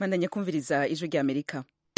bandanya kumviriza ijwi rya amerika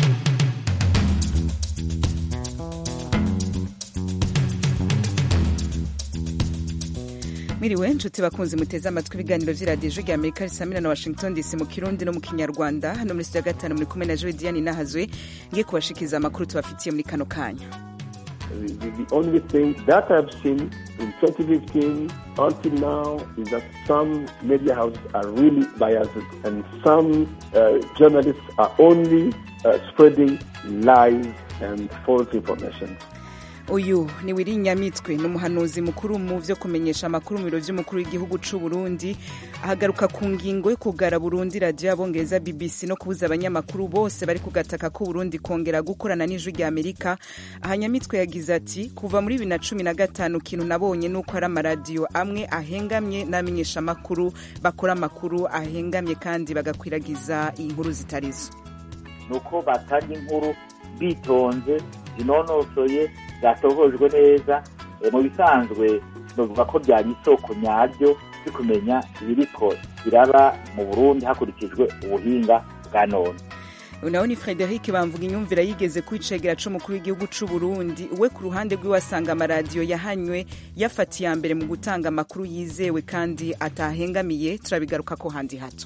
mwiriwe nshuti bakunzi muteze amatwi ibiganiro vy'iradiyo ijwi rya amerika risamira na washington dc mu kirundi no mu kinyarwanda hano muri studio ya gatanu muri kumwe na joe diane nahazwe ngiye kubashikiriza amakuru tubafitiye muri kano kanya The, the only thing that I've seen in 2015 until now is that some media houses are really biased and some uh, journalists are only uh, spreading lies and false information. uyu ni wiri nyamitwe ni umuhanuzi mukuru mu vyo kumenyesha amakuru mu biro vy'umukuru w'igihugu c'u burundi ahagaruka ku ngingo yo kugara burundi radiyo y'abongereza bbc no kubuza abanyamakuru bose bari kugataka ko burundi kongera gukorana n'ijwi rya amerika aha nyamitwe yagize ati kuva muri bibiri na cumi na gatanu ikintu nabonye ni uko hari amaradiyo amwe ahengamye n'amenyesha amakuru bakora amakuru ahengamye kandi bagakwiragiza inkuru zitarizo ni uko batanga inkuru bitonze zinonosoye zatohojwe neza mu bisanzwe bavuga ko byari isoko nyaryo byo kumenya ibiriko biraba mu burundi hakurikijwe ubuhinga bwa none nawe ni frederic bamvuga inyumvira yigeze kwicegera c'umukuru w'igihugu c'u burundi we ku ruhande rwiwe asanga amaradiyo yahanywe yafatiye iya mbere mu gutanga amakuru yizewe kandi atahengamiye turabigaruka ko handi hato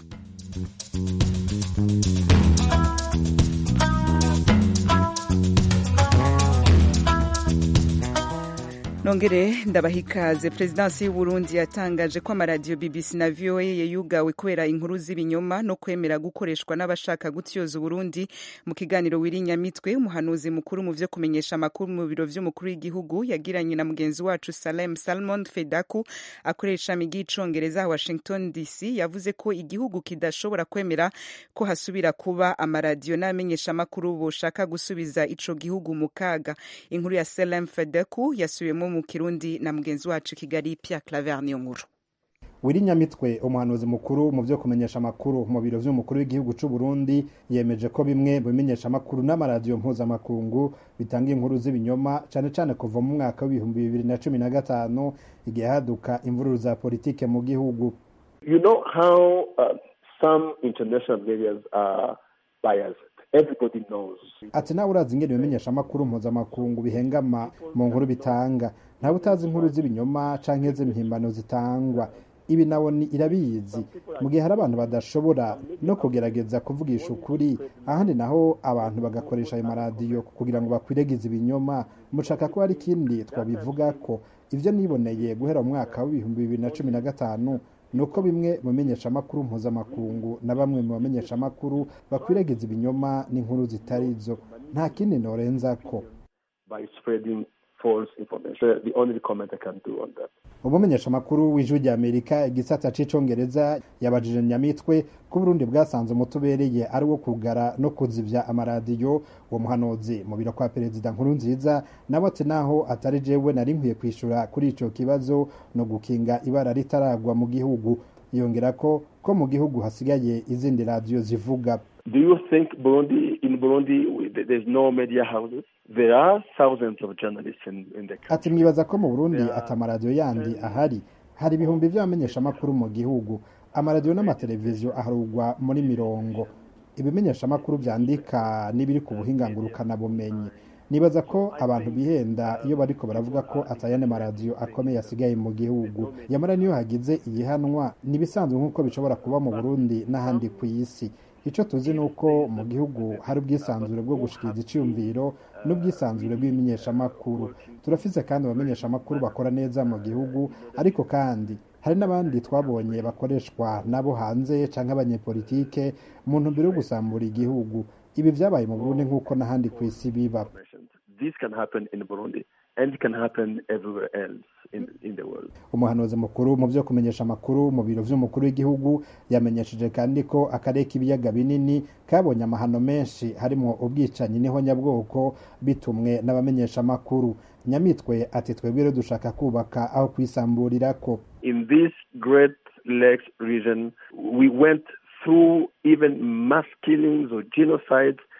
nongere ndabaha ikaze perezidansi y'uburundi yatangaje ko amaradiyo bbc na voa yayugawe kubera inkuru z'ibinyoma no kwemera gukoreshwa n'abashaka gutyoza uburundi mu kiganiro wirinyamitwe umuhanuzi mukuru mu vyo kumenyesha amakuru mu biro vy'umukuru w'igihugu yagiranye na mugenzi wacu salem salmon fedaku akorera ishami ry'icongereza washington dc yavuze ko igihugu kidashobora kwemera ko hasubira kuba amaradiyo n'abamenyesha amakuru boshaka gusubiza ico gihugu mu kaga inkuru ya salem fedaku yasubiyemo mu kirundi na mugenzi wacu kigali Pierre Claver niyo nkuru wiri nyamitwe umuhanuzi mukuru mu byo kumenyesha amakuru mu biro vy'umukuru w'igihugu c'u Burundi yemeje ko bimwe mu bimenyesha amakuru n'amaradiyo mpuzamakungu bitanga inkuru z'ibinyoma cane cane kuva mu mwaka w'ibihumbi bibiri na cumi na gatanu igihe haduka imvururu za politike mu gihugu You know how uh, some international medias are biased. Everybody knows. ati nawe urazi ingene ibimenyesha amakuru mpuzamakungu bihengama mu nkuru bitanga ntawe utazi inkuru z'ibinyoma canke z'impimbano zitangwa ibi nawo ni irabizi mu gihe hari abantu badashobora no kugerageza kuvugisha ukuri ahandi naho abantu bagakoresha ayo maradiyo kugira ngo bakwiregize ibinyoma mushaka ko hari ikindi twabivuga ko ivyo niboneye guhera mu mwaka w'ibihumbi bibiri na cumi na gatanu ni uko bimwe mu menyeshamakuru mpuzamakungu na bamwe mu bamenyeshamakuru bakwiragiza ibinyoma n'inkuru zitari zo nta kindi norenza ko by spreading false information. The only comment I can do on that. umumenyeshamakuru w'ijwi rya amerika igisata c'icongereza yabajije nyamitwe ko uburundi bwasanze umutubereye ari wo kugara no kuzivya amaradiyo uwo muhanuzi mu biro kwa perezida nkuru nziza nawe ati naho atari jewe nari nkwiye kwishura kuri ico kibazo no gukinga ibara ritaragwa mu gihugu yongera ko ko mu gihugu hasigaye izindi radiyo zivuga Do you think Burundi, in Burundi, we- there's no media houses? There are thousands of journalists in, in the country. ati mwibaza ko mu burundi ati amaradiyo yandi ahari hari ibihumbi vy'abamenyeshamakuru mu gihugu amaradiyo n'amateleviziyo aharugwa muri mirongo ibimenyeshamakuru vyandika n'ibiri ku buhinga ngurukanabumenyi nibaza ko abantu bihenda iyo bariko baravuga ko atayane maradiyo akomeye asigaye mu gihugu yamara niyo hagize igihanwa nibisanzwe nk'uko bishobora kuba mu burundi n'ahandi ku isi ico tuzi ni uko mu gihugu hari ubwisanzure bwo gushikiriza iciyumviro n'ubwisanzure bw'ibimenyeshamakuru turafise kandi abamenyeshamakuru bakora neza mu gihugu ariko kandi hari n'abandi twabonye bakoreshwa nabo hanze canke abanyepolitike mu ntumbero yo gusambura igihugu ibi vyabaye mu burundi nk'uko n'ahandi ku isi biba This can happen in Burundi and it can happen everywhere else in, in the world. umuhanuzi mukuru mu vyo kumenyesha amakuru mu biro vy'umukuru w'igihugu yamenyesheje kandi ko akarere k'ibiyaga binini kabonye amahano menshi harimwo ubwicanyi n'ihonyabwoko bitumwe n'abamenyesha amakuru nyamitwe ati twebwe rero dushaka kubaka aho kwisamburirako In this Great Lakes region, we went through even mass killings or genocides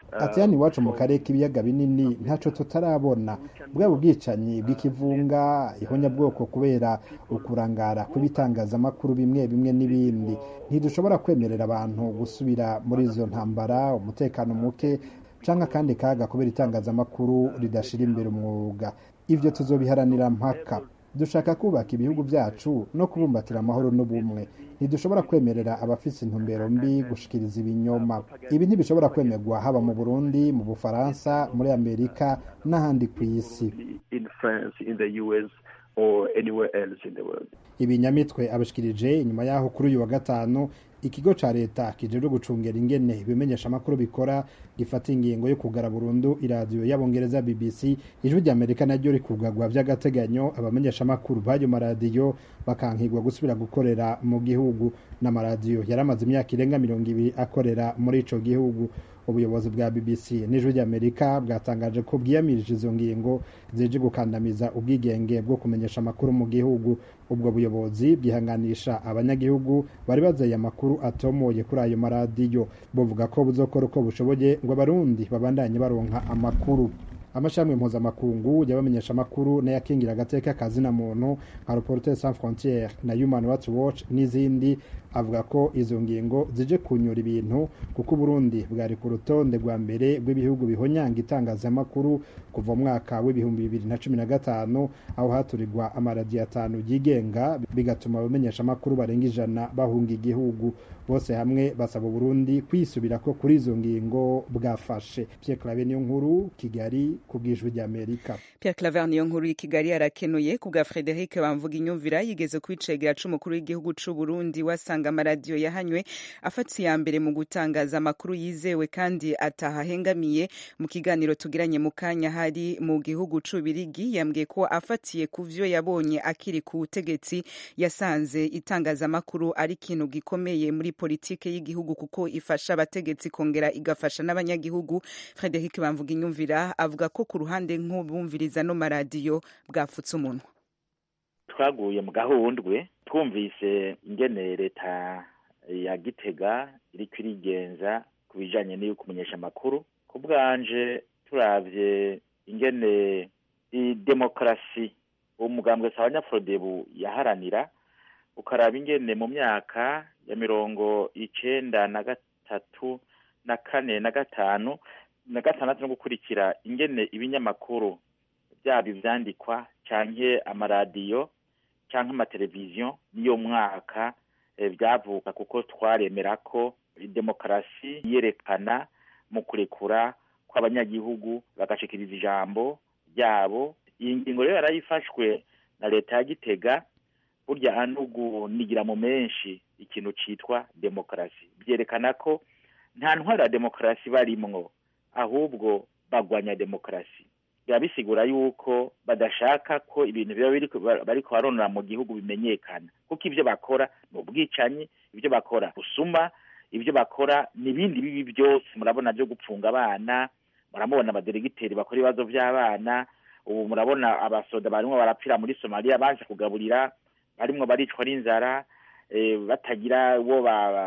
ati hano iwacu mu karere k'ibiyaga binini ntaco tutarabona bwaba ubwicanyi bw'ikivunga ihonyabwoko kubera ukurangara kw'ibitangazamakuru bimwe bimwe n'ibindi ntidushobora kwemerera abantu gusubira muri izo ntambara umutekano muke canke akandi kaga kubera itangazamakuru ridashira imbere umwuga ivyo tuzobiharanira mpaka dushaka kubaka ibihugu byacu no kubumbatira amahoro n'ubumwe ntidushobora kwemerera abafise intumbero mbi gushikiriza ibinyoma ibi ntibishobora kwemerwa haba mu burundi mu bufaransa muri amerika n'ahandi ku isi in France, in the US, or anywhere else in the world. ibinyamitwe abashikirije inyuma yaho kuri uyu wa gatanu ikigo ca leta kijejwe gucungera ingene ibimenyesha amakuru bikora gifata ingingo yo kugara burundu iradiyo y'abongereza bbc ijwi rya amerika naryo rikugagwa vy'agateganyo abamenyesha amakuru b'ayo maradiyo bakankigwa gusubira gukorera mu gihugu n'amaradiyo yari amaze imyaka irenga mirongo ibiri akorera muri ico gihugu ubuyobozi bwa bbc n'ijwi ry'amerika bwatangaje ko bwiyamirije izo ngingo zije gukandamiza ubwigenge bwo kumenyesha amakuru mu gihugu ubwo buyobozi bwihanganisha abanyagihugu bari bazeye amakuru atomoye kuri ayo maradiyo buvuga ko buzokora uko bushoboye ngo abarundi babandanye baronka amakuru amashami mpuzamakungu y'abamenyesha amakuru n'ayakingira agateka kazina muntu nka reporters sans frontiere na human rights watch n'izindi avuga ko izo ngingo zije kunyura ibintu kuko uburundi bwari ku rutonde rwa mbere rw'ibihugu bihonyanga itangazamakuru kuva mu mwaka w'ibihumbi bibiri na cumi na gatanu aho haturirwa amaradiyo atanu yigenga bigatuma abamenyesha amakuru barenga ijana bahunga igihugu bose hamwe basaba uburundi kwisubirako kuri izo ngingo bwafashe pierre clave niyo nkuru kigali ku bw'ijwi ry'amerika Pierre Claver niyo nkuru y'i Kigali arakenuye ku bwa Frederic Bamvuga inyumvira yigeze kwicegera c'umukuru w'igihugu c'u Burundi wasanga amaradiyo yahanywe afata iya mbere mu gutangaza amakuru yizewe kandi atahahengamiye mu kiganiro tugiranye mu kanya hari mu gihugu c'Ubirigi yambwiye ko afatiye ku vyo yabonye akiri ku butegetsi yasanze itangazamakuru ari ikintu gikomeye muri politike y'igihugu kuko ifasha abategetsi kongera igafasha n'abanyagihugu Frederic Bamvuga inyumvira avuga ko ku ruhande nk'ubumviriza no maradiyo bwafutse umunwa twaguye mu gahundwe twumvise ingene leta ya gitega iriko irigenza ku bijanye n'iyo kumenyesha amakuru ku bwanje turavye ingene i demokarasi umugambwe sabanyafurodebu yaharanira ukaraba ingene mu myaka ya mirongo icenda na gatatu na kane na gatanu na gatandatu no gukurikira ingene ibinyamakuru byaba ivyandikwa canke amaradiyo canke amateleviziyo niyo mwaka byavuka kuko twaremera ko demokarasi yerekana mu kurekura kw'abanyagihugu bagashikiriza ijambo ryabo iyi ngingo rero yarayifashwe na leta ya gitega burya anugunigira mu menshi ikintu citwa demokarasi byerekana ko nta ntwara ya demokarasi barimwo ahubwo bagwanya demokarasi biba bisigura yuko badashaka ko ibintu biba bariko baronora mu gihugu bimenyekana kuko ivyo bakora ni ubwicanyi ivyo bakora busuma ivyo bakora n'ibindi bibi byose murabona byo gupfunga abana muramubona abaderegiteri bakora ibibazo vy'abana ubu murabona abasoda barimwo barapfira muri somaliya baje kugaburira barimwo baricwa n'inzara batagira uwo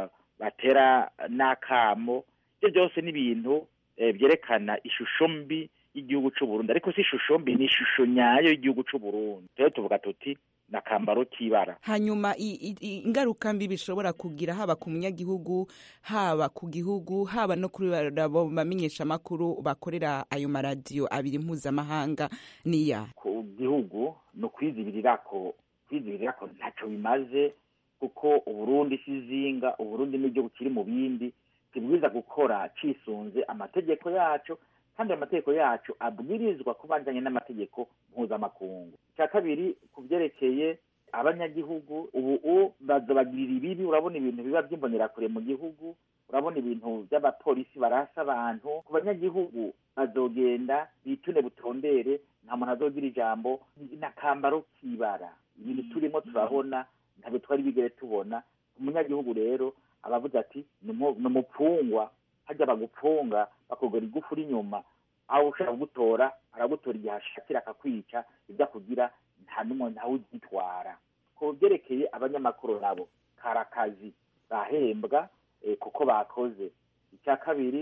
batera n'akamo ivyo byose ni ibintu byerekana ishusho mbi y'igihugu c'u Burundi ariko si ishusho mbi ni ishusho nyayo y'igihugu c'u Burundi rero tuvuga tuti nakambaro k'ibara hanyuma ingaruka mbi bishobora kugira haba ku munyagihugu haba ku gihugu haba no kuri abo bamenyesha amakuru bakorera ayo maradiyo abiri mpuzamahanga niya ku gihugu ni ukwizibirirako kwizibirirako ntaco bimaze kuko uburundi si izinga uburundi n'igihugu kiri mu bindi kibwiza gukora cisunze amategeko yacu kandi amategeko yacu abwirizwa kubanjanye n'amategeko mpuzamakungu icya kabiri ku byerekeye abanyagihugu ubu bazobagirira ibibi urabona ibintu biba by'imbonerakure mu gihugu urabona ibintu by'abapolisi barasa abantu ku banyagihugu bazogenda bitune butondere nta muntu azogira ijambo n'akambaro k'ibara ibintu turimo turabona ntabwo twari bigere tubona umunyagihugu rero abavuga ati ni umupfungwa hajya bagupfunga bakugura igufu uri inyuma aho ushaka kugutora aragutora igihe ashakira akakwica ibyo akugira nta n'umwe ntawe ugitwara ku byerekeye abanyamakuru nabo kari akazi bahembwa kuko bakoze icya kabiri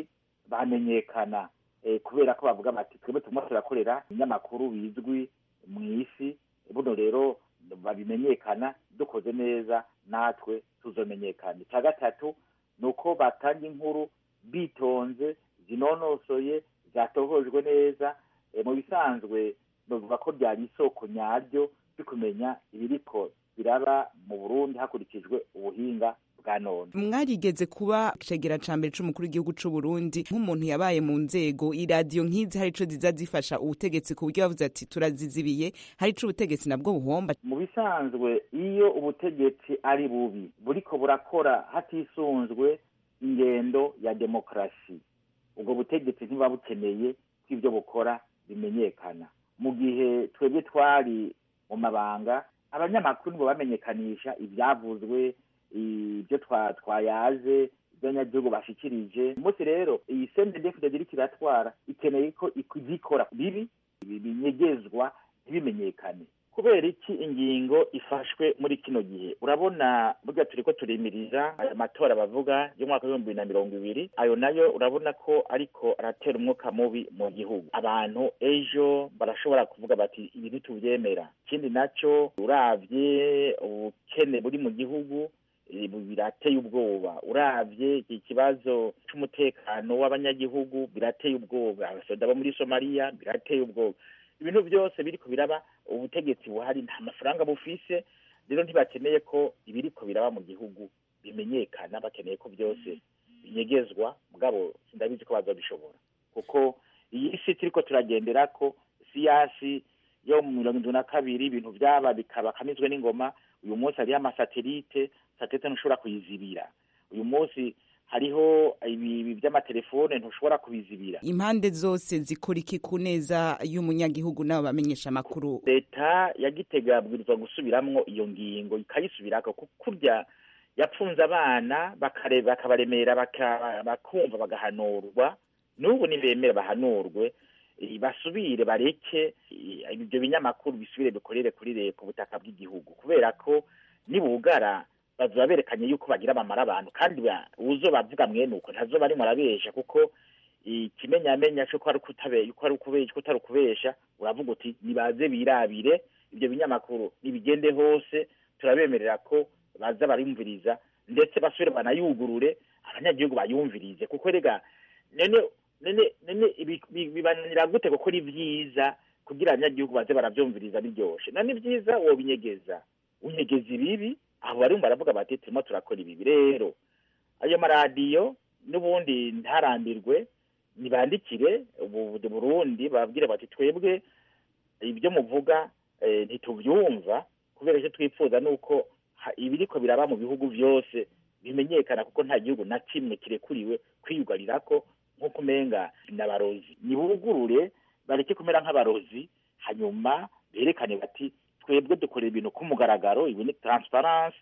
bamenyekana kubera ko bavuga bati twebwe turimo turakorera ibinyamakuru bizwi mu isi buno rero babimenyekana dukoze neza natwe tuzomenyekana icya gatatu ni uko batanga inkuru bitonze zinonosoye zatohojwe neza mu bisanzwe bavuga ko byari isoko nyaryo byo kumenya ibiriko biraba mu burundi hakurikijwe ubuhinga bwa none mwarigeze kuba cegera ca mbere c'umukuru w'igihugu c'u Burundi nk'umuntu yabaye mu nzego iradiyo nk'izi hari ico ziza zifasha ubutegetsi ku buryo bavuze ati turazizibiye hari ico ubutegetsi nabwo buhomba mu bisanzwe iyo ubutegetsi ari bubi buriko burakora hatisunzwe ingendo ya demokarasi ubwo butegetsi ntibuba bukeneye ko ibyo bukora bimenyekana mu gihe twebwe twari mu mabanga abanyamakuru nibo bamenyekanisha ibyavuzwe ibyo twayaze ibyo abanyagihugu bashikirije umunsi rero iyi sendedefide iriko iratwara ikeneye ko izikora bibi binyegezwa ntibimenyekane kubera iki ingingo ifashwe muri kino gihe urabona burya turiko turimiriza aya matora bavuga y'umwaka w'ibihumbi bibiri na mirongo ibiri ayo nayo urabona ko ariko aratera umwuka mubi mu gihugu abantu ejo barashobora kuvuga bati ibi ntituvyemera ikindi naco uravye ubukene buri mu gihugu birateye ubwoba uravye iki kibazo c'umutekano w'abanyagihugu birateye ubwoba abasoda bo muri somaliya birateye ubwoba ibintu byose biriko biraba ubutegetsi buhari nta mafaranga bufise rero ntibakeneye ko ibiriko biraba mu gihugu bimenyekana bakeneye ko byose binyegezwa mugabo sindabizi ko bazabishobora kuko iyi si turiko turagenderako siyasi yo mu mirongo indwi na kabiri ibintu vyaba bikaba kamizwe n'ingoma uyu munsi hariho amasatelite satelite ntushobora kuyizibira uyu munsi hariho ibi by'amatelefone ntushobora kubizibira impande zose zikora iki ku neza y'umunyagihugu n'abo bamenyesha amakuru leta ya gitega yabwirizwa gusubiramwo iyo ngingo ikayisubirako kurya yapfunze abana bakabaremera bakumva bagahanurwa n'ubu nibemera bahanurwe basubire bareke ibyo binyamakuru bisubire bikorere kuri leta ubutaka bw'igihugu kubera ko nibugara bazoba berekanye yuko bagira bamara abantu kandi uzo bavuga mwene uko ntazoba arimo arabesha kuko ikimenyamenya cyo ko ari ukubesha ko utari ukubesha uravuga uti nibaze birabire ibyo binyamakuru nibigende hose turabemerera ko baza bariyumviriza ndetse basubire banayugurure abanyagihugu bayumvirize kuko rega nene nene nene bibananira gute kuko ni vyiza kugira abanyagihugu baze baravyumviriza biryoshe none vyiza wobinyegeza unyegeza ibibi aho barumva baravuga bati turimo turakora ibibi rero ayo maradiyo n'ubundi ntarambirwe nibandikire Burundi babwire bati twebwe ibyo muvuga ntitubyumva kubera icyo twifuza ni uko ibiriko biraba mu bihugu byose bimenyekana kuko nta gihugu na kimwe kirekuriwe kwiyugarira ko nk'uko umenga n'abarozi nibugurure bareke kumera nk'abarozi hanyuma berekane bati twebwe dukorera ibintu ku mugaragaro ibi ni transparence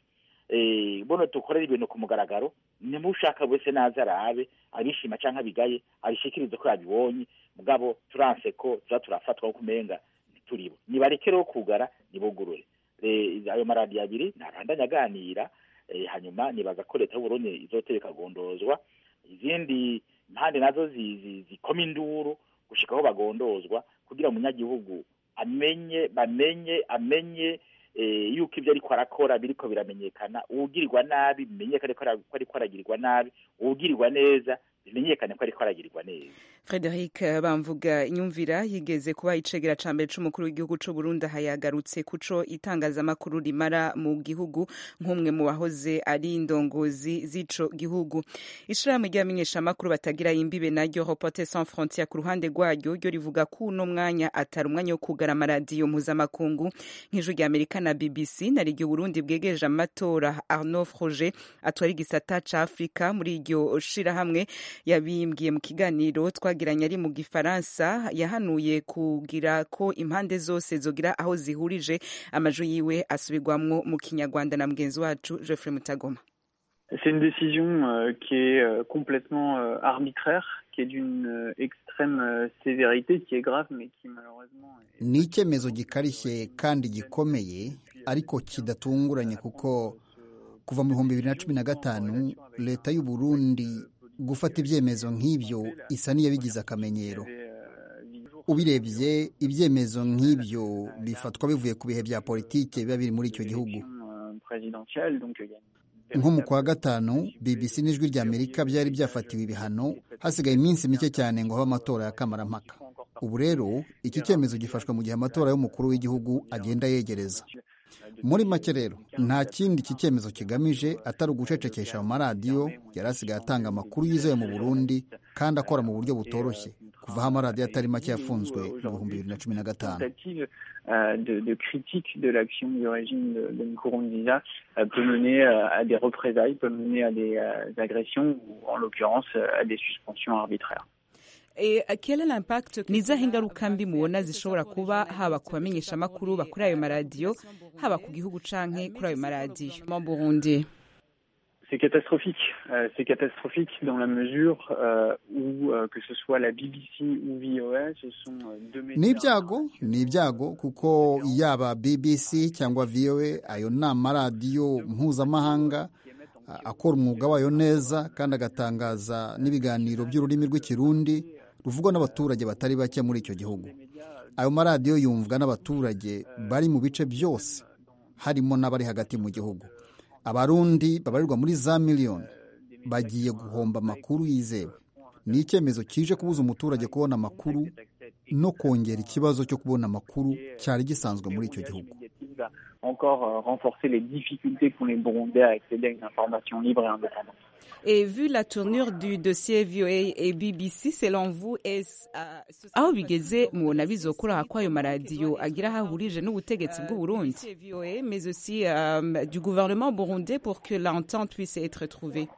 buno dukorera ibintu ku mugaragaro nimushaka wese naza arabe abishima canke abigaye abishikirize ko yabibonye mugabo turanse ko tuza turafatwa ko umenga ntituribo nibareke rero kugara nibugurure ayo maradiyo abiri ntabandanya aganira hanyuma nibaza ko leta y'uburundi izotera ikagondozwa izindi impande nazo zikoma induru gushika aho bagondozwa kugira umunyagihugu amenye bamenye amenye yuko ibyo ariko arakora biriko biramenyekana uwugirirwa nabi bimenyekane ko ariko aragirirwa nabi uwugirirwa neza bimenyekane ko ariko aragirirwa neza Frederic bamvuga inyumvira yigeze kuba icegera ca mbere c'umukuru w'igihugu c'u Burundi hayagarutse kuco itangazamakuru rimara mu gihugu nk'umwe mu bahoze ari indongozi z'ico gihugu ishirahamwe ry'abamenyeshamakuru batagira imbibe naryo Reporters sans frontières ku ruhande rwaryo ryo rivuga ko uno mwanya atari umwanya wo kugara amaradiyo mpuzamakungu nk'ijwi rya Amerika na BBC na ryo Burundi bwegereje amatora Arnaud Froger atwara igisata ca Afrika muri iryo shirahamwe yabimbwiye mu kiganiro twagiranye ari mu gifaransa yahanuye kugira ko impande zose zogira aho zihurije amajwi yiwe asubirwamwo mu kinyarwanda na mugenzi wacu Geoffrey Mutagoma C'est une décision euh, qui est euh, complètement euh, arbitraire, qui est d'une extrême sévérité, qui est grave, mais qui malheureusement... ni icyemezo gikarishye kandi gikomeye ariko kidatunguranye kuko kuva mu bihumbi bibiri na cumi na gatanu leta y'u Burundi gufata ibyemezo nk'ibyo isa n'iyabigize akamenyero ubirebye ibyemezo nk'ibyo bifatwa bivuye ku bihe bya politiki biba biri muri icyo gihugu nko mu kwa gatanu bbc n'ijwi ry'amerika byari byafatiwe ibihano hasigaye iminsi mike cyane ngo habe amatora ya kamarampaka ubu rero iki cyemezo gifashwe mu gihe amatora y'umukuru w'igihugu agenda yegereza muri make rero nta kindi iki cyemezo kigamije atari ugucecekesha amaradiyo yari asigaye atanga amakuru yizewe mu burundi kandi akora mu buryo butoroshye kuva aho amaradiyo atari make yafunzwe mu bihumbi bibiri na cumi na gatanu de, de critique de l'action du régime de, de Nkurunziza euh, peut mener euh, à des représailles, peut mener à des euh, agressions ou en l'occurrence à des suspensions arbitraires. ni izahe ingaruka mbi mubona zishobora kuba haba ku bamenyeshamakuru bakuri ayo maradiyo haba ku gihugu canke kuri ayo maradiyo mu burundi C'est catastrophique. Euh, c'est catastrophique dans la mesure euh, où, euh, que ce soit la BBC ou VOA, ce sont deux médias. ni ibyago ni ibyago kuko yaba bbc cyangwa voa ayo ni amaradiyo mpuzamahanga akora umwuga wayo neza kandi agatangaza n'ibiganiro by'ururimi rw'ikirundi ruvugwa n'abaturage batari bake muri icyo gihugu ayo maradiyo yumvwa n'abaturage bari mu bice byose harimo n'abari hagati mu gihugu abarundi babarirwa muri za miliyoni bagiye guhomba amakuru yizewe ni icyemezo kije kubuza umuturage kubona amakuru no kongera ikibazo cyo kubona amakuru cyari gisanzwe muri icyo gihugu encore euh, renforcer les difficultés qu'ont les Burundais à accéder à une information libre et indépendante. Et vu la tournure du dossier VOA et BBC, selon vous, est aho bigeze mubona bizokura ko ayo maradiyo agira aho ahurije n'ubutegetsi bw'u Burundi VOA mais aussi euh, du gouvernement burundais pour que l'entente puisse être trouvée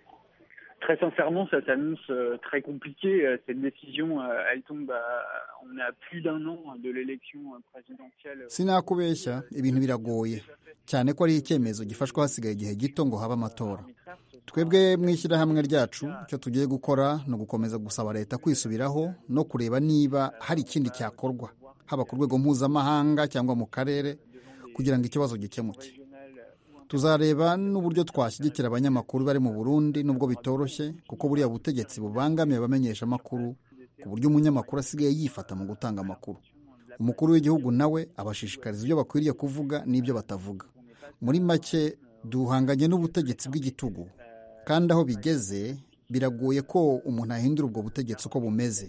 Très sincèrement, ça s'annonce euh, très compliqué. Euh, Cette décision, euh, elle tombe à, on est à plus d'un an de l'élection présidentielle. sinakubeshya ibintu biragoye cyane ko ari icyemezo gifashwe hasigaye igihe gito ngo habe amatora twebwe mu ishyirahamwe ryacu icyo tugiye gukora ni ugukomeza gusaba leta kwisubiraho no kureba niba hari ikindi cyakorwa haba ku rwego mpuzamahanga cyangwa mu karere kugira ngo ikibazo gikemuke tuzareba n'uburyo twashyigikira abanyamakuru bari mu burundi nubwo bitoroshye kuko buriya butegetsi bubangamiye abamenyesha amakuru ku buryo umunyamakuru asigaye yifata mu gutanga amakuru umukuru w'igihugu nawe abashishikariza ibyo bakwiriye kuvuga n'ibyo batavuga muri make duhanganye n'ubutegetsi bw'igitugu kandi aho bigeze biragoye ko umuntu ahindura ubwo butegetsi uko bumeze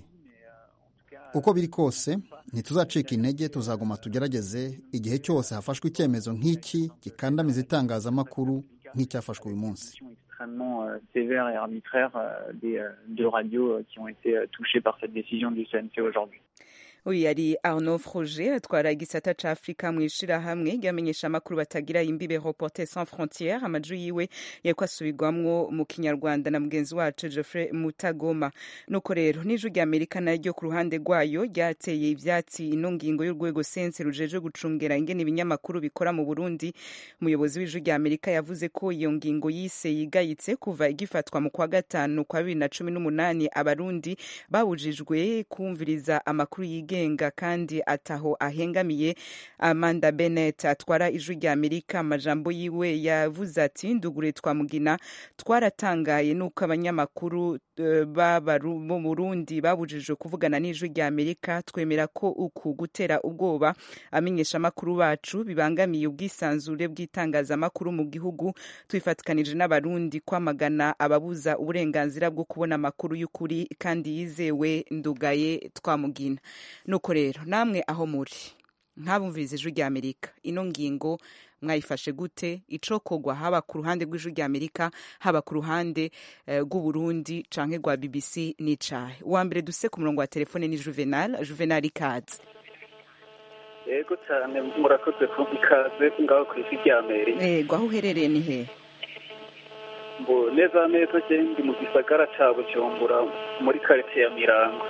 uko biri kose ntituzacika intege tuzaguma tugerageze igihe cyose hafashwe icyemezo nk'iki gikandamiza itangazamakuru nk'icyafashwe uyu munsi extrêmement euh, sévère et arbitraire euh, des euh, deux radios qui ont été touchées par cette décision du CNC aujourd'hui. uyu yari arnaud froge atwara igisata ca afurika mu ishirahamwe ryamenyesha amakuru batagira imbibe reporter sans frontiere amaju yiwe yariko asubirwamwo mu kinyarwanda na mugenzi wacu geoffrey mutagoma nuko rero n'ijwi rya amerika naryo ku ruhande rwayo ryateye ivyatsi ino ngingo y'urwego sense rujejwe gucungera ingene ibinyamakuru bikora mu burundi umuyobozi w'ijwi rya amerika yavuze ko iyo ngingo yise yigayitse kuva igifatwa mu kwa gatanu kwa bibiri na cumi n'umunani abarundi babujijwe kumviriza amakuru yigenga yigenga kandi ataho ahengamiye amanda bennett atwara ijwi rya amerika amajambo yiwe yavuze ati ndugure twamugina twaratangaye nuko abanyamakuru uh, bo mu burundi babujijwe kuvugana n'ijwi rya amerika twemera ko uku gutera ubwoba amenyesha amakuru bacu bibangamiye ubwisanzure bw'itangazamakuru mu gihugu twifatikanije n'abarundi kwamagana ababuza uburenganzira bwo kubona amakuru y'ukuri kandi yizewe ndugaye twamugina nuko rero namwe aho muri nk'abumviriza ijwi rya amerika ino ngingo mwayifashe gute icokogwa haba ku ruhande rw'ijwi rya amerika haba ku ruhande rw'uburundi uh, canke rwa bbc n'icahe uwa mbere duse ku murongo wa telefone ni juvenal juvenal ikaze yego cyane murakoze ku ikaze ngaho ku ijwi rya amerika yego aho uherereye ni hehe mbo neza neza je ndi mu gisagara ca bujumbura muri karitsiye ya mirango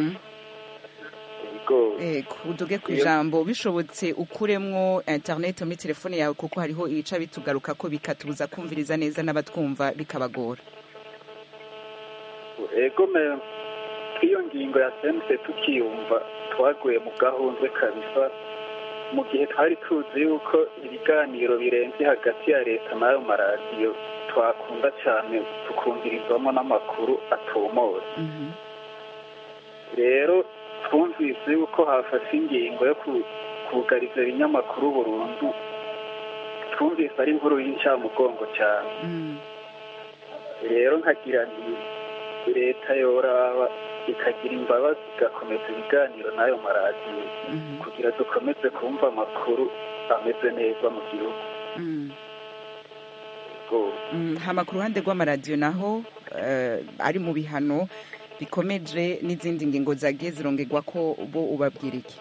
ego uduge ku ijambo bishobotse ukuremwo internet muri telefone yawe kuko hariho ibica bitugaruka ko bikatubuza kumviriza neza n'abatwumva bikabagora ego me iyo ngingo ya sense tukiyumva twaguye mu gahunze kabisa mu gihe twari tuzi yuko ibiganiro birenze hagati ya leta n'ayo maradiyo twakunda cyane tukumvirizwamo n'amakuru atomoye rero twumvise yuko hafashe ingingo yo kugariza ibinyamakuru burundu twumvise ari inkuru y'incamugongo cyane rero nkagira nti leta yoraba ikagira imbabazi igakomeza ibiganiro n'ayo maradiyo kugira dukomeze kumva amakuru ameze neza mu gihugu hama ku ruhande rw'amaradiyo naho ari mu bihano bikomeje n'izindi ngingo zagiye zirongerwa ko bo ubabwira iki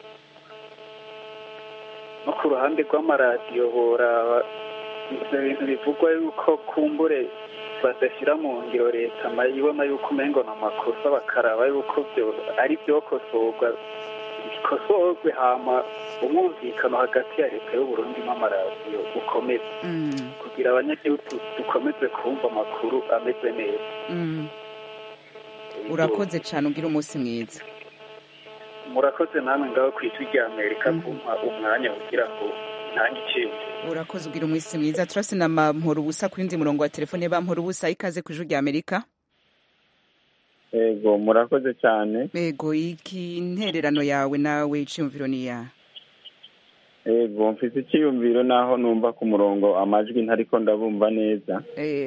no ku ruhande rw'amaradiyo boraba ibyo bintu bivugwa yuko kumbure badashyira mu ngiro leta ibona yuko umengo ni amakosa bakaraba yuko ari byokosorwa bikosorwe hama umwumvikano hagati ya leta y'uburundi n'amaradiyo ukomeze kugira abanyagihugu dukomeze kumva amakuru ameze neza urakoze cyane ugira umunsi mwiza murakoze namwe ngaho ku ijwi rya amerika kumpa umwanya kugira ngo ntange ikintu urakoze ugira umunsi mwiza turasi na mpora ubusa ku yindi murongo wa telefone bampora ubusa ikaze ku ijwi rya amerika yego murakoze cyane yego iki intererano yawe nawe icyumviro ni iya yego mfite icyiyumviro naho numva ku murongo amajwi ntariko ndabumva neza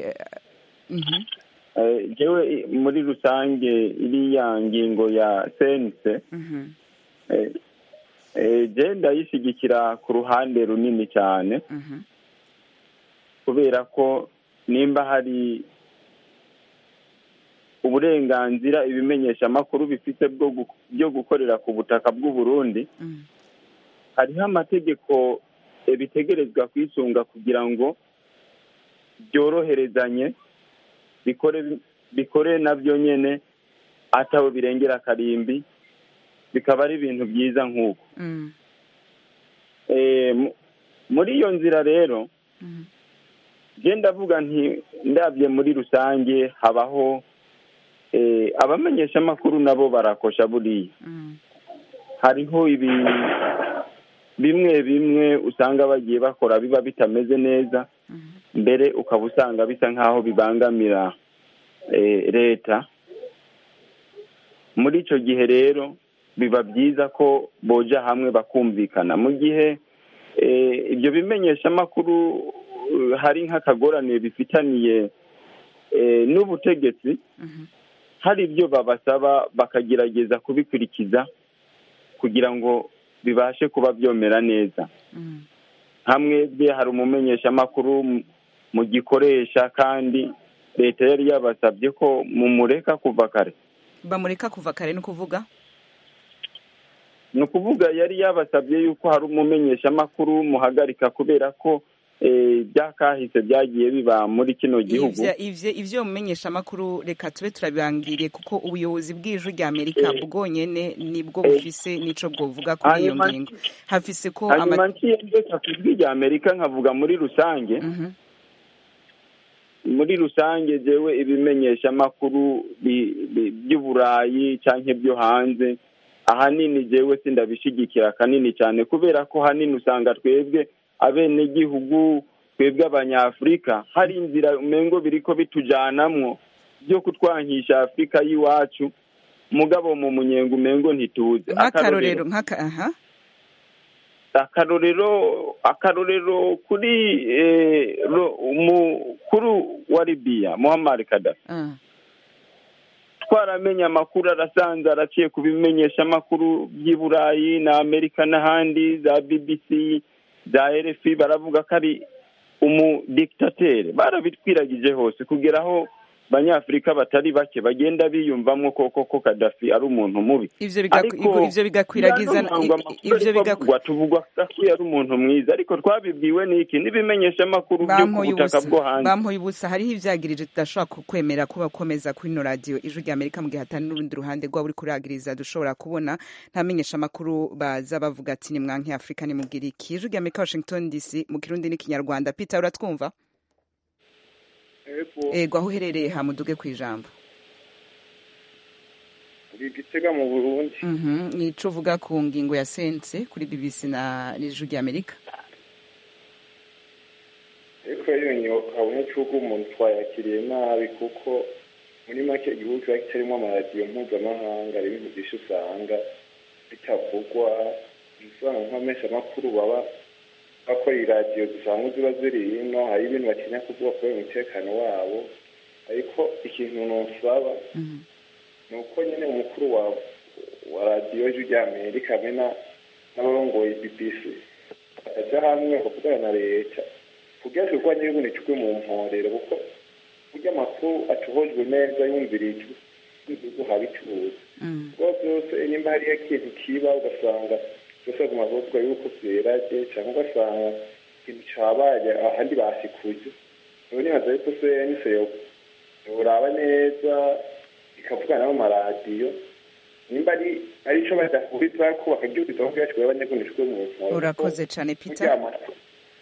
jewe muri rusange iriya ngingo ya sense je ndayishyigikira ku ruhande runini cyane kubera ko nimba hari uburenganzira ibimenyesha amakuru bifite byo gukorera ku butaka bw'u Burundi hariho amategeko bitegerezwa kwisunga kugira ngo byoroherezanye bikore bikore nabyo nyine atawe birengera akarimbi bikaba ari ibintu byiza nk'uko muri iyo nzira rero genda avuga nti ndabye muri rusange habaho abamenyeshamakuru nabo barakosha buriya hariho ibintu bimwe bimwe usanga bagiye bakora biba bitameze neza mbere ukaba usanga bisa nk'aho bibangamira leta muri icyo gihe rero biba byiza ko boja hamwe bakumvikana mu gihe ibyo bimenyeshamakuru hari nk'akagorane bifitaniye n'ubutegetsi hari ibyo babasaba bakagerageza kubikurikiza kugira ngo bibashe kuba byomera neza hamwe bye hari umumenyeshamakuru mu gikoresha kandi leta yari yabasabye ko mumureka kuva kare bamureka kuva kare ni ukuvuga ni ukuvuga yari yabasabye yuko hari umumenyeshamakuru muhagarika kubera ko byakahise byagiye biba muri kino gihugu ivyo mumenyesha amakuru reka tube turabibangiriye kuko ubuyobozi bw'ijwi rya amerika bwonyene nibwo bufise nico bwovuga kuri iyo ngingo hafise ko hanyuma nkiye ndeka ku ijwi rya amerika nkavuga muri rusange muri rusange jewe ibimenyesha amakuru by'uburayi canke byo hanze ahanini jewe sindabishigikira kanini cyane kubera ko hanini usanga twebwe abenegihugu twebwe abanyafurika hari inzira umengo biriko bitujanamwo byo kutwankisha afurika y'iwacu mugabo mu munyenga umengo ntituze nk'akarorero nk'aka aha akarorero akarorero kuri umukuru wa libiya muhammad kadafi twaramenye amakuru arasanze araciye ku bimenyesha amakuru by'i burayi na amerika n'ahandi za bbc za rfi baravuga ko ari umudikitatere barabitwiragije hose kugera aho abanyafurika batari bake bagenda biyumvamo koko ko kadafi ari umuntu mubi ivyo bigakwiragiza ivyo bigakwa tuvugwa ko yari umuntu mwiza ariko twabibwiwe n'iki n'ibimenyesha amakuru byo ku butaka bwo hanze bampoye ubusa hariho ivyagirije tudashobora kwemera kuba komeza kuri ino radiyo ijwi rya amerika mu gihe hatari n'urundi ruhande rwaba uri kuragiriza dushobora kubona nta menyesha amakuru baza bavuga ati ni mwanki afurika nimubwira iki ijwi rya amerika washington dc mu kirundi n'ikinyarwanda peter uratwumva ego aho uherereye hamuduge ku ijambo uri gitega mu burundi Mhm, nico uvuga ku ngingo ya sense kuri bbc na n'ijwi ry'amerika ariko iyo nyoka abanyagihugu umuntu twayakiriye nabi kuko muri make igihugu kiba kitarimo amaradiyo mpuzamahanga hari ibintu byinshi usanga bitavugwa usanga nk'amesha amakuru baba bakora iradiyo dusanga ziba ziri hino hari ibintu batinya kuvuga kubera umutekano wabo ariko ikintu nusaba ni uko nyine umukuru wa wa radiyo y'ijwi ry'amerika hamwe na- n'abarongoye bbc bakaja hamwe bakavugana na leta kugira ngo urwanya y'ubundi icugwe mu mporero kuko burya amakuru atohojwe neza yumvirijwe n'igihugu habicuruza ubwo byose nimba hariyo ikintu kiba ugasanga byose baguma bavuga yuko vyeraje cyangwa ugasanga ikintu cabaye ahandi basikuye ubu nibaza yuko se nise yoraba neza ikavugana n'amaradiyo nimba ari ari ico badahuriza ko bakaryumviza ko byacikuye abanyagihugu icugwe mu mporero urakoze cane peter Burya amakuru-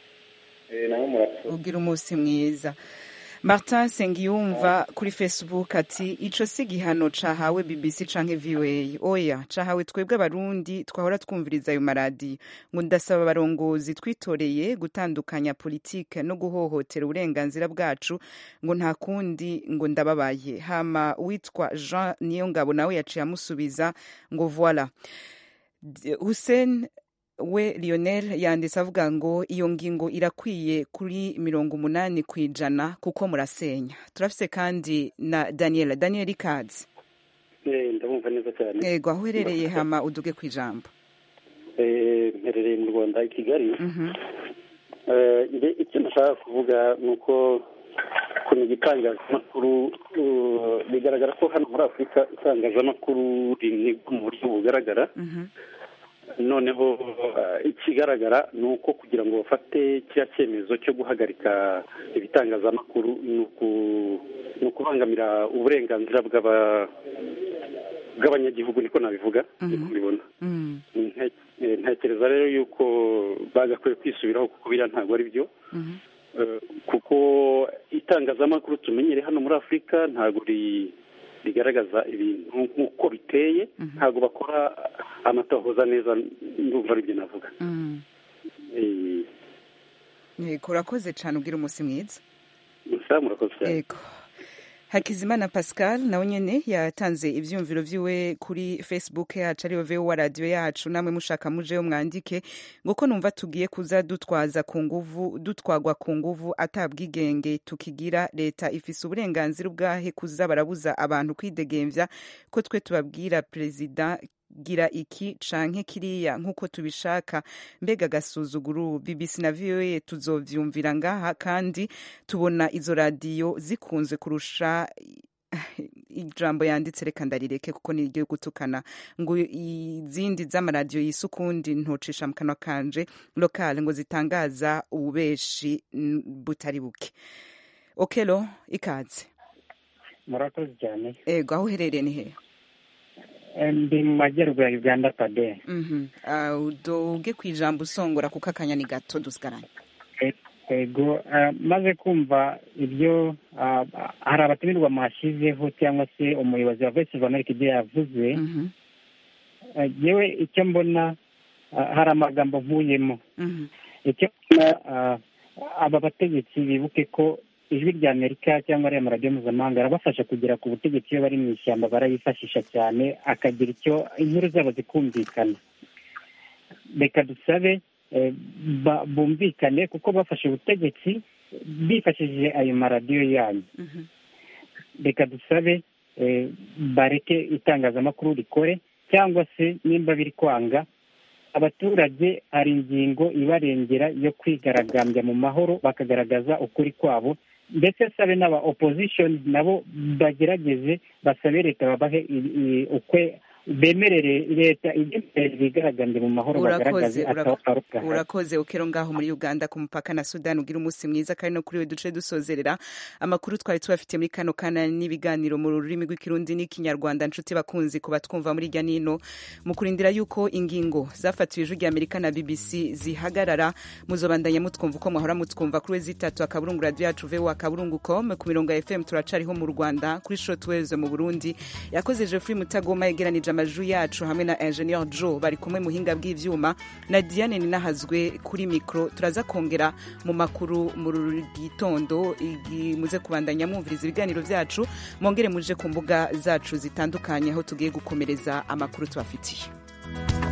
Eh, namwe murakoze ugira umunsi mwiza martin sengiyumva kuri facebook ati ico si igihano cahawe bbc canke voa oya cahawe twebwe abarundi twahora twumviriza ayo maradiyo ngo ndasaba abarongozi twitoreye gutandukanya politike no guhohotera uburenganzira bwacu ngo nta kundi ngo ndababaye hama witwa jean niyongabo nawe yaciye amusubiza ngo voila D- hussein we lionel yanditse avuga ngo iyo ngingo irakwiye kuri mirongo umunani ku ijana kuko murasenya turafise kandi na daniel daniel ikazi Eh, ndamwumva neza cyane yego aho uherereye hama uduge ku ijambo Eh, mperereye mu rwanda i kigali Mhm. Eh, nge icyo nashaka kuvuga ni uko ukuntu igitangazamakuru uh, bigaragara ko hano muri afurika itangazamakuru rinigwa mu buryo bugaragara Mhm. noneho uh, ikigaragara ni uko kugira ngo bafate kiriya cyemezo cyo guhagarika ibitangazamakuru ni uku- ni ukubangamira uburenganzira bw'aba- bw'abanyagihugu niko nabivuga niko mbibona Mm. Nte- eh, ntekereza rero yuko bagakwiye kwisubiraho kuko biriya ntabwo ari byo Mhm. Eh, kuko itangazamakuru tumenyere hano muri afurika ntabwo ri- rigaragaza ibintu nk'uko biteye ntabwo bakora amatohoza neza ndumva aribyo navuga Mm. Eh, yego urakoze cane ugira umunsi mwiza gusa murakoze cyane yego hakizimana pascal nawe nyene yatanze ivyumviro vyiwe kuri facebook yacu ariyo vowa radiyo yacu namwe mushaka mujeyo mwandike ngo ko numva tugiye kuza dutwaza ku nguvu dutwagwa ku nguvu atabwigenge tukigira leta ifise uburenganzira ubwahe kuza barabuza abantu kwidegemvya ko twe tubabwira perezida gira iki canke kiriya nk'uko tubishaka mbega agasuzuguru bbc na voa tuzovyumvira ngaha kandi tubona izo radiyo zikunze kurusha ijambo yanditse reka ndarireke kuko ni iryo gutukana ngo izindi z'amaradiyo yise ukundi ntucisha mu kanwa kanje lokale ngo zitangaza ububeshi mm, butari buke okelo ikaze murakoze cyane ego aho uherereye ni hehe Eh, ndi mu majyaruguru ya uganda pade Mhm. Ah, udoge ku ijambo usongora kuko akanya ni gato dusigaranye ego eh, maze kumva ibyo ah, hari abatumirwa mwashyizeho cyangwa se umuyobozi wa voice of america ibyo yavuze Eh, yewe icyo mbona ah, hari amagambo nkuyemo icyo mbona ah, aba bategetsi bibuke ko ijwi rya amerika cyangwa ariya maradiyo mpuzamahanga arabafasha kugera ku butegetsi iyo bari mu ishyamba barayifashisha cyane akagira icyo inkuru zabo zikumvikana reka dusabe eh, ba- bumvikane kuko bafashe ubutegetsi bifashishije ayo maradiyo yanyu reka dusabe eh, bareke itangazamakuru rikore cyangwa se nimba biri kwanga abaturage hari ingingo ibarengera yo kwigaragambya mu mahoro bakagaragaza ukuri kwabo ndetse sabe n'aba opposition nabo bagerageze basabe leta babahe i- i- ukwe bemerere leta ibemerere bigaragambye mu mahoro bagaragaze ataruka urakoze ukero ngaho muri uganda ku mupaka na sudani ugira umunsi mwiza kandi no kuri we duce dusozerera amakuru twari tubafitiye muri kano kana n'ibiganiro mu rurimi rw'ikirundi n'ikinyarwanda nshuti bakunzi kuba twumva muri irya nino mu kurindira yuko ingingo zafatiwe ijwi rya amerika na bbc zihagarara muzobandanya mutwumva uko mwahora mutwumva kuri we zitatu akaburungu radiyo yacu voa akaburungu com ku mirongo ya fm turacariho mu rwanda kuri shotweze mu burundi yakoze jeffrey mutagoma yegeranije amajwi yacu hamwe na ingenieur joe bari kumwe muhinga bw'ivyuma na diane ninahazwe kuri mikro turaza kongera mu makuru mu gitondo muze kubandanya mwumviriza ibiganiro vyacu mwongere muje ku mbuga zacu zitandukanye aho tugiye gukomereza amakuru tubafitiye